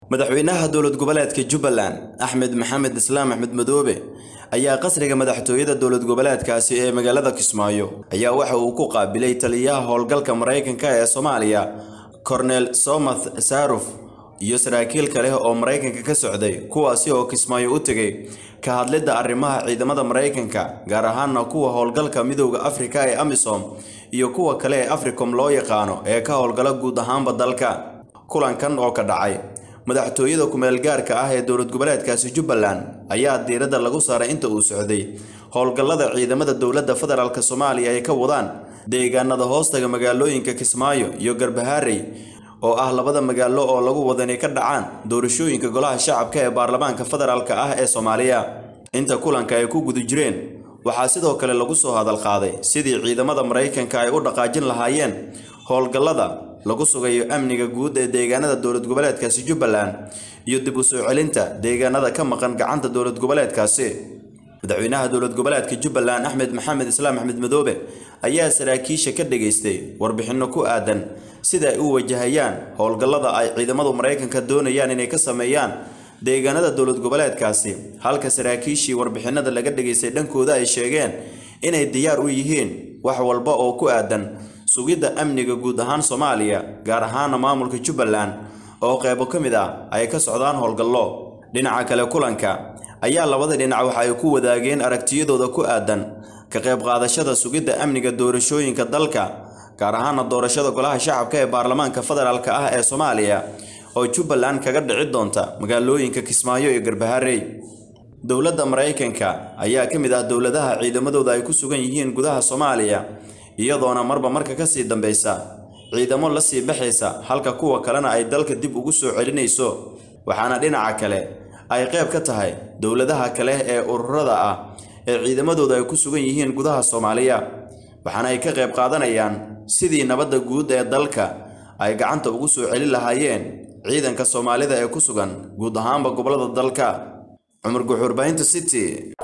madaxweynaha dowlad goboleedka jubbaland axmed maxamed islaam axmed madoobe ayaa qasriga madaxtooyada dowlad goboleedkaasi ee magaalada kismaayo ayaa waxa uu ku qaabilay taliyaha howlgalka maraykanka ee soomaaliya kornel somath saaruf iyo saraakiil kale oo maraykanka ka socday kuwaasi oo kismaayo u tegay ka hadlidda arrimaha ciidamada maraykanka gaar ahaana kuwa howlgalka midowda afrika ee amisom iyo kuwa kale ee africom loo yaqaano ee ka howlgala guud ahaanba dalka kulankan oo ka dhacay madaxtooyada kumeelgaarka ah ee dowlad goboleedkaasi jubbaland ayaa diiradda lagu saaray inta uu socday howlgallada ciidamada dowladda federaalk soomaaliya ay ka wadaan deegaanada hoostaga magaalooyinka kismaayo iyo garbaharey oo ah labada magaalo oo lagu wada inay ka dhacaan doorashooyinka golaha shacabka ee baarlamaanka federaalk ah ee soomaaliya inta kulanka ay ku guda jireen waxaa sidoo kale lagu soo hadal qaaday sidii ciidamada maraykanka ay u dhaqaajin lahaayeen howlgallada lagu sugayo amniga guud ee deegaanada dowlad goboleedkaasi jubbaland iyo dib u soo celinta deegaanada ka maqan gacanta dowlad goboleedkaasi madaxweynaha dowlad goboleedka jubbaland axmed maxamed islaam axmed madoobe ayaa saraakiisha ka dhageystay warbixinno ku aadan sida ay u wajahayaan howlgallada ay ciidamadu maraykanka doonayaan inay ka sameeyaan deegaanada dowlad goboleedkaasi halka saraakiishii warbixinada laga dhageystay dhankooda ay sheegeen inay diyaar u yihiin wax walba oo ku aadan sugidda amniga guud ahaan soomaaliya gaar ahaana maamulka jubbaland oo qeybo ka mid ah ay ka socdaan howlgallo dhinaca kale kulanka ayaa labada dhinac waxa ay ku wadaageen aragtiyadooda ku aadan ka qayb qaadashada sugidda amniga doorashooyinka dalka gaar ahaana doorashada golaha shacabka ee baarlamaanka federaalk ah ee soomaaliya oo jubbaland kaga dhici doonta magaalooyinka kismaayo iyo garbaharey dowladda maraykanka ayaa ka mid ah dowladaha ciidamadooda ay ku sugan yihiin gudaha soomaaliya iyadoona marba marka ka sii dambaysa ciidamo la sii baxaysa halka kuwa kalena ay dalka dib ugu soo celinayso waxaana dhinaca kale ay qayb ka tahay dowladaha kale ee ururada ah ee ciidamadooda ay ku sugan yihiin gudaha soomaaliya waxaana ay ka qayb qaadanayaan sidii nabadda guud ee dalka ay gacanta ugu soo celin lahaayeen ciidanka soomaalida ee ku sugan guud ahaanba gobollada dalka cumar guxuurbahinta city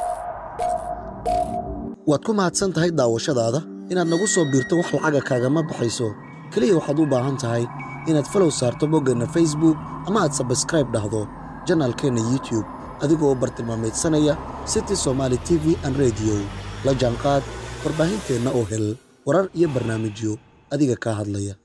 waad ku mahadsan tahay daawashadaada inaad nagu soo biirto wax lacaga kaagama baxayso keliya waxaad u baahan tahay inaad falow saarto boggeenna facebook ama aad sabskraib dhahdo janaalkeenna youtube adigoo bartilmaamaydsanaya city somaali t v an rediyo la jaanqaad warbaahinteenna oo hel warar iyo barnaamijyo adiga kaa hadlaya